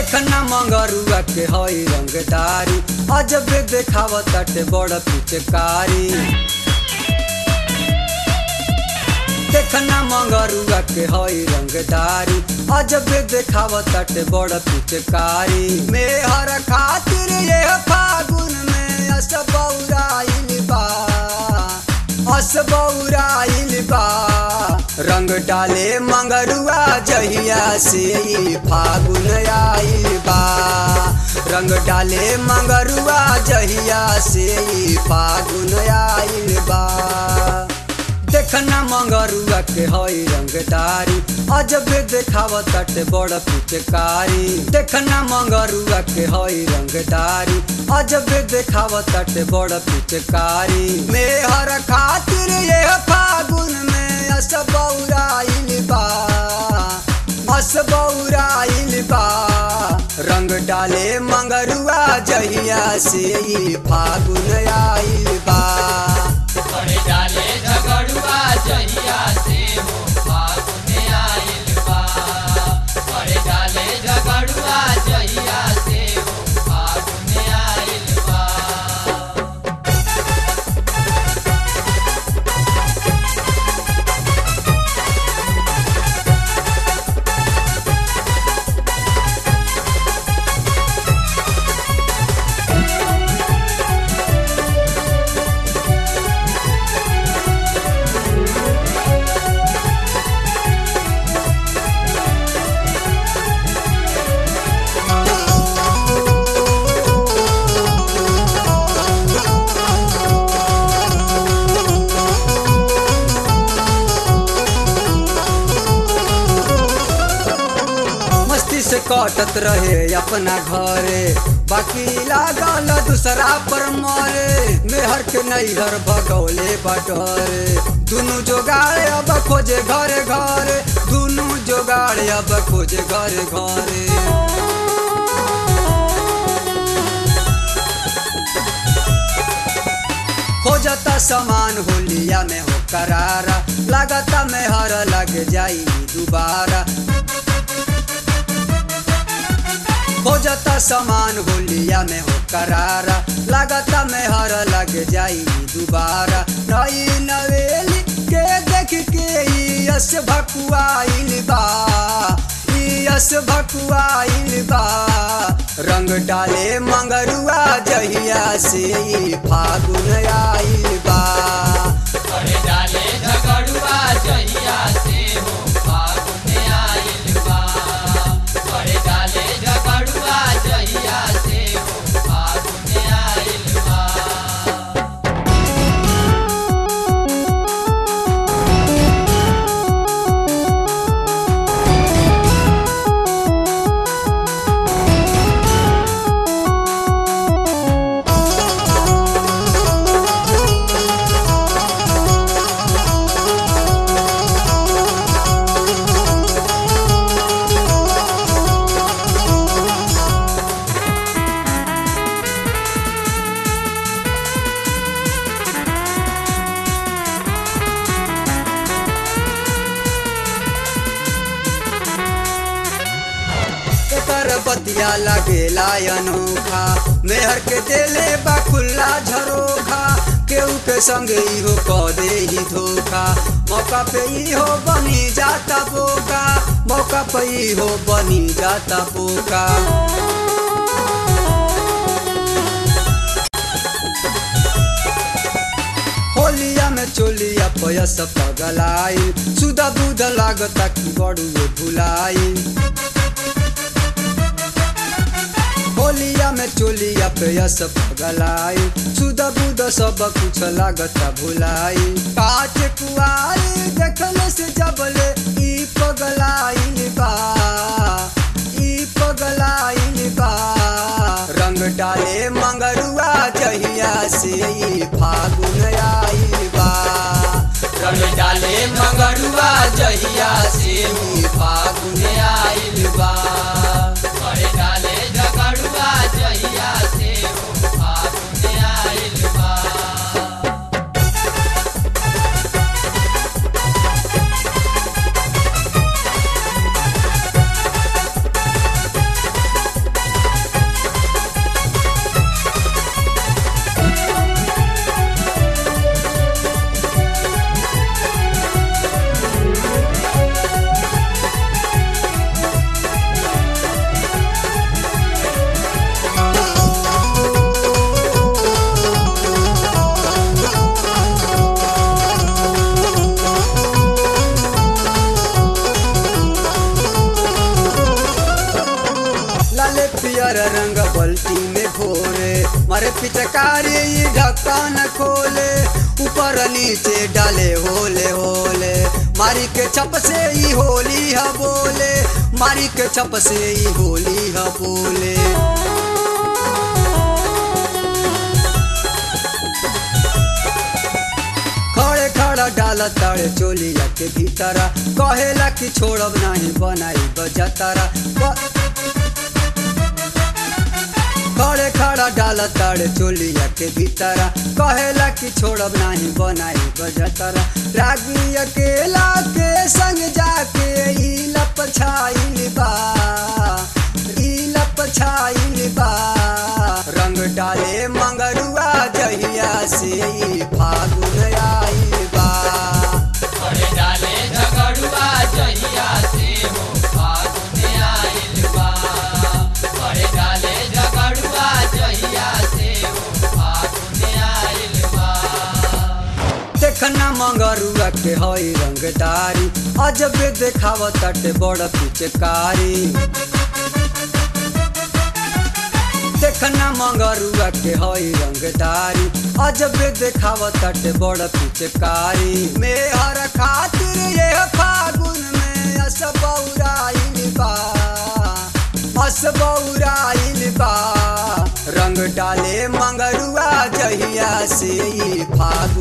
देखना मंगरुआ के हई रंगदारी अजबे देखावत ताटे बड़ पिचकारी देखना मंगरुआ के हई रंगदारी अजबे देखावत ताटे बड़ पिचकारी मेहर खातिर ये फागुन में असबौराइल बा असबौराइल बा रंग डाले मंगरुआ जहिया से ई फागुन आइल बा रंग डाले मंगरुआ जहिया से ई फागुन आइल बा देखना मंगरुआ के हई रंगदारी अजबे देखावत ताटे बड़ पिचकारी देखना मंगरुआ के हई रंगदारी अजबे देखावत ताटे बड़ पिचकारी मेहर खातिर ये फागुन में असबौराइल बा असबौराइल बा रंग डाले मंगरुआ जहिया से ई फागुन आइल बा बड़े डाले झगड़ुआ जहिया से हो फागुन आइल बा बड़े डाले झगड़ुआ जहिया से हो फागुन आइल बा मस्ती से कटत रहे अपना घरे बाकी लागल दूसरा पर मरे मेहर के नैहर भगौले बटरे दुनु जोगाड़े अब खोजे घरे घरे दुनु जोगाड़े अब खोजे घरे घरे खोजता सामान होलिया में हो करारा लागता में हर लग जाई दोबारा खोजता सामान होलिया में हो करारा लागता में हर लग जाई दोबारा नई नवेली के देख के ई यस भकुआइल बा ई यस भकुआइल बा रंग डाले मंगरुआ जहिया से ई फागुन आइल बा बड़े डाले झगड़ुआ जहिया से हो फागुन आइल बा बड़े डाले झगड़ुआ जहिया से हो फागुन आइल बा एकर बतिया लगेला अनोखा मेहर के देले बा खुल्ला झरोखा केहू के संग इहो क दे ही धोखा मौका पे इहो बनी जाता बोका मौका पे इहो बनी जाता बोका होलिया में चोलिया पयस पगलाई सुधा बुध लागता कि बड़ुए भुलाई होलिया में चोलिया पेयस पगलाई सुध बुध सब कुछ लागता भुलाई काट कुआरी देखले से जबले ई पगलाई बा ई पगलाई बा रंग डाले मंगरुआ जहिया से ई फागुन आइल बा रंग डाले मंगरुआ जहिया से हो फागुन आइल बा बड़े डाले झगड़ुआ जहिया से हो फागुन आइल बा मारे पिचकारी ई ढक्कन खोले ऊपर नीचे डाले होले होले मारी के छप से ई होली ह बोले मारी के छप से ई होली ह बोले खड़े खड़ा डाल ताड़े चोलिया के भीतर कहेला कि छोड़ब नहीं बनाई बजतरा खड़े खड़ा डाल ताड़े चोलिया के भीतर कहेला कि छोड़ब नहीं बनाई बजतरा रागी अकेला के संग जाके ई लप छाइल बा ई लप छाइल बा रंग डाले मंगरुआ जहिया से ई फागुन आइल बा करे डाले झगड़ुआ जहिया से हो फागुन आइल बा करे डाले झगड़ुआ जहिया से हो फागुन आइल बा देखना मंगरुआ के हई रंगदारी अजबे देखावत ताटे बड़ पिचकारी देखना मंगरुआ के हई रंगदारी अजबे देखावत ताटे बड़ पिचकारी मेहर खातिर ये फागुन में असबौराइल बा असबौराइल बा रंग डाले मंगरुआ जहिया से ई फागुन